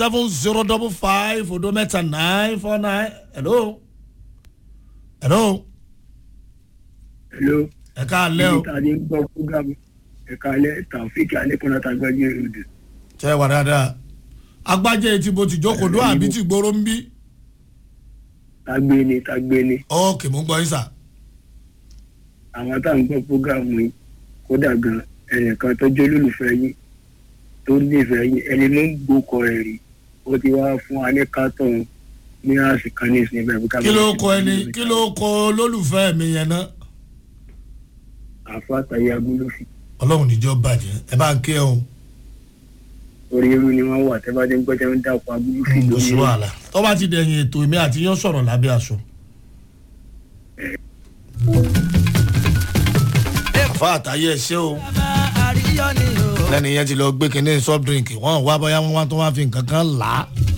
seven zero double five odo mẹ́ta nine four nine hello hello hello. ẹ ká lẹ́ o níta ní gbọ́ fúgàmù ẹ̀ka alẹ́ tàfíìkì alẹ́kùnrin àtàgbàjẹ́ òde. ṣe é wà dáadáa agbájẹ́ etí bo ti jókòó dó àbí ti gbóró ń bí tágbé ni tágbé ni ókè mú gbọ́ yín sà àwọn tá à ń gbọ́ fúgàmù yìí kódà gan ẹnìkan tó jẹ́ olólùfẹ́ yín tó nífẹ̀ẹ́ yín ẹni ló ń gbókọ̀ ẹ̀ rí ó ti wá fún wa ní kátọ̀n ní àsìkò ní ìsìn bẹ́ẹ̀ bí ká kí ló kọ ẹni kí ló kọ olólùfẹ́ mi yẹn náà àfa àtàyè agúlófin ọlọ́run níjọ́ bàjẹ́ ẹ bá ń ké o orí irú ni wọ́n wà tẹ́ bá dé ń gbọ́ tẹ́ ń dàpọ̀ agúlófin kò sí wàhálà tó bá ti dẹ̀yìn ètò èmi àti yín sọ̀rọ̀ lábẹ́ aṣọ. àfa àtàyè ẹ ṣé o lẹ́nu yẹn ti lọ gbé kinní soft drink wọ́n wá bóyá wọ́n wá tó wá fi nǹkan kan là á